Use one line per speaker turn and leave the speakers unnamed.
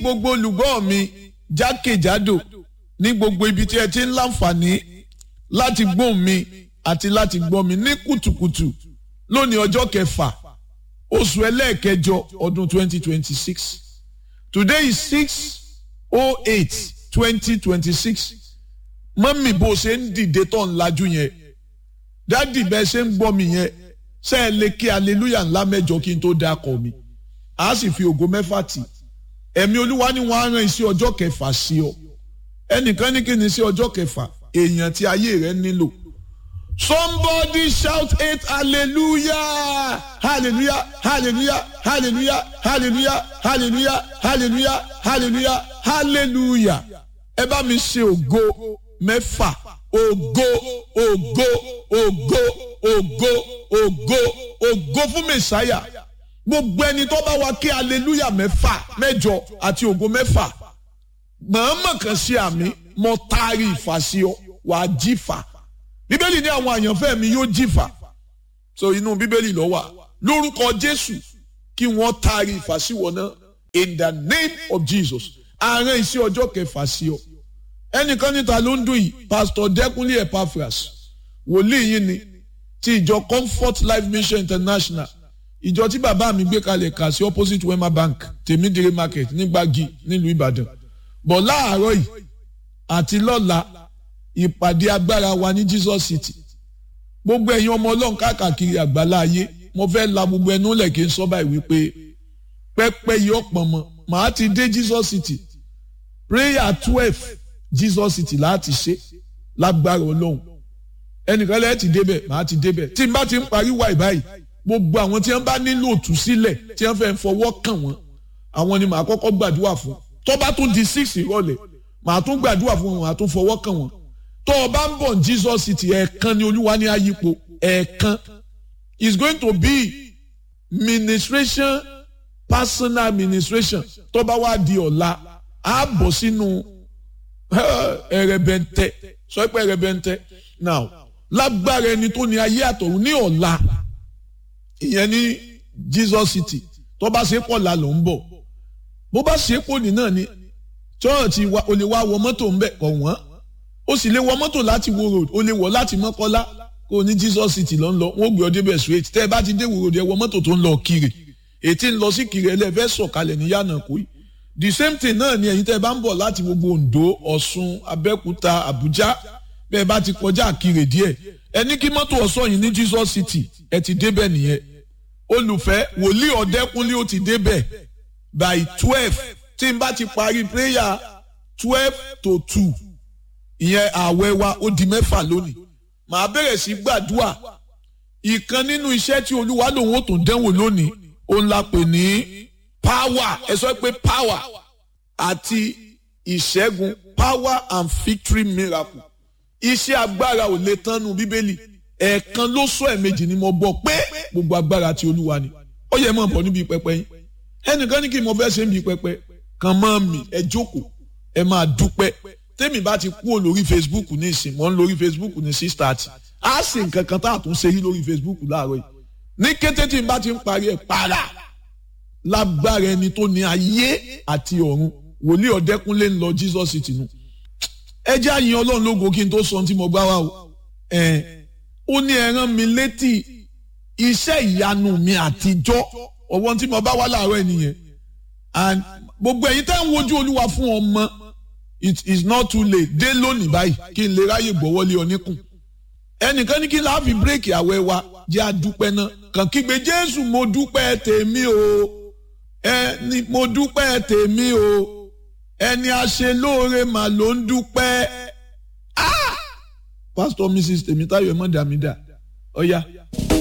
gbogbo olùgbọ́ mi jákèjádò ní gbogbo ibi tí ẹ ti ń láǹfààní láti gbóhùn mi àti láti gbọ́ mi ní kùtùkùtù lónìí ọjọ́ kẹfà oṣù ẹlẹ́ẹ̀kẹjọ ọdún 2026 today is 6 08 2026 mọ́mì bó ṣe ń dìde tó ń lajú yẹn dádì bẹ́ẹ̀ ṣe ń gbọ́ mi yẹn ṣe é lè kí aleluya ńlá mẹ́jọ kí n tó dákọ̀ mi a sì fi ògo mẹ́fà tì ẹ̀mí olúwa ni wọ́n á rán iṣẹ́ ọjọ́ kẹfà sí ọ ẹnìkan ní kí ni iṣẹ́ ọjọ́ kẹfà èèyàn tí ayé rẹ nílò somebody shout eight hallelujah hallelujah hallelujah hallelujah hallelujah hallelujah hallelujah hallelujah hallelujah ẹ bá mi ṣe ògo mẹ́fà ògo ògo ògo ògo ògo ògo fún mẹsàáyà gbogbo ẹni tó bá wa kí hallelujah mẹ́fà mẹ́jọ àti ògo mẹ́fà mọ̀ọ́mọ̀ kan sí àmì mo taari ìfàsí ọ wàá jífà bíbélì ní àwọn àyànfẹ́ mi yóò jìfà so inú bíbélì ló wà lórúkọ jésù kí wọ́n taari ìfàsíwọ̀ náà in the name of jesus àárín iṣẹ́ ọjọ́ kẹfà sí ọ ẹnìkan níta ló ń dùn yìí pastor dẹkùnlé epaphras wòlíì yìí ni ti ìjọ comfort life mission international ìjọ tí bàbá mi gbé kalẹ̀ kà sí opposite wema bank tèmídìrí market nígbàgì nílùú ìbàdàn bọ̀ láàárọ̀ yìí àti lọ́la ìpàdé agbára wa ní jesus city gbogbo ẹ̀yin ọmọ ọlọ́run káàkiri àgbálá ayé mo fẹ́ la gbogbo ẹnu lẹ̀ kí n sọ báyìí wípé pẹ́pẹ́ yìí ọ̀pọ̀ mọ́ màá ti dé jesus city prayer twelve jesus city láti ṣe lágbára ọlọ́run ẹnìkan lẹ́yìn ti débẹ̀ màá ti débẹ̀ tí n bá ti ń parí wà báyìí gbogbo àwọn tí wọ́n bá nílò òtúsílẹ̀ tí wọ́n fẹ́ fọwọ́ kàn wọ́n àwọn ni màá kọ́kọ́ gbàdúrà fún tó bá tún di six ìrọ̀lẹ́ màá tún gbàdúrà fún wọn màá tún fọwọ́ kàn wọ́n tó o bá ń bọ̀ jesus city ẹ̀ẹ̀kan ni olúwa ní ayípo ẹ̀ẹ̀kan is going to be ministration personal administration tó bá wá di ọ̀la á bọ̀ sínú ẹ̀rẹ̀bẹ̀ntẹ̀ sọ pé ẹ̀rẹ̀bẹ̀ntẹ̀ now lágbára ẹni tó ní ayé àtọ̀run ní ọ̀la ìyẹn ní jesus city tó bá ṣe pọ̀ la ló ń bọ̀ bó bá ṣe pọ̀ ní náà ni chọ́ọ̀tì o lè wá wọ mọ́tò ń bẹ̀ kọ̀ wọ́n ó sì lè wọ mọ́tò láti wo road ó lè wọ̀ láti mọ́kọ́lá kó o ní jesus city ló ń lọ wọ́n gbé ọ débẹ̀ straight tẹ́ ẹ bá ti dé wo road ẹ wọ mọ́tò tó ń lọ kiri ètí ń lọ sí kiri ẹlẹ́fẹ́ sọ̀kalẹ̀ ní yànnà kó yìí the same thing náà ni ẹ̀yin tẹ́ ẹ bá ń bọ̀ láti gbogbo ondo ọ̀ṣun abẹ́òkúta àbújá bẹ́ẹ̀ bá ti kọjá kiri díẹ̀ ẹ ní kí mọ́tò ọ̀ṣọ́ yìí ní jesus city ẹ ti débẹ̀ nìyẹn olùfẹ́ wòlíì ọ̀dẹ́kunlé ó ti débẹ̀ by twelve tí n bá ti parí prayer twelve to two ìyẹn ààwẹ̀ wa ó di mẹ́fà lónìí màá bẹ̀rẹ̀ sí gbàdúrà ìkan nínú iṣẹ́ tí olúwa lòun ó tún dẹ́wò lónìí òun la pè ní power ẹ sọ pé power àti ìṣẹ́gun power and victory miracle iṣẹ́ agbára ò lè tánu bíbélì ẹ̀ẹ̀kan ló sọ ẹ̀ẹ̀mejì ni mo gbọ́ pé gbogbo agbára ti olúwa ni ó yẹ mọ̀ bọ̀ níbi pẹpẹ yín ẹnìkan ní kí mo fẹ́ ṣe níbi pẹpẹ kan mọ́ mi ẹ jókòó ẹ máa dúpẹ́ tẹ́mi bá ti kúrò lórí facebook ní ìsìn mọ́ ń lórí facebook ní six thirty á sì nǹkan kan tá a tún ṣe yí lórí facebook láàárọ̀ yìí ní kété tí n bá ti ń parí ẹ̀ para lágbára ẹni tó ní ayé àti ọ̀run wòlíì ọ̀dẹ́kúnlé ń lọ jesus city nu ẹ jẹ́ àyìn ọlọ́run lógo kí n tó sọ ohun tí mo gbá wa o ẹ̀ ó ní ẹ rán mi létí iṣẹ́ ìyanu mi àtijọ́ ọwọ́n tí mo bá wá láàárọ̀ ẹ̀ nìyẹn and gbogbo ẹ̀yin tẹ́ ń wojú olúwa fún ọmọ it is not too late dé lónìí báyìí kí n lè ráyè gbọ́wọ́lé oníkùn ẹnìkan ní kí n láàfi bírèkì àwẹ̀ wa jẹ́ àdúpẹ́ náà kàn kígbe jésù mo dúpẹ́ tèmi o ẹni mo dúpẹ́ tèmi o ẹni àṣelóore mà ló ń dúpẹ́ ah pastor mrs tèmítáyọ̀ ẹ̀ mọ́ dàmídà ọ̀ya. Oh, yeah.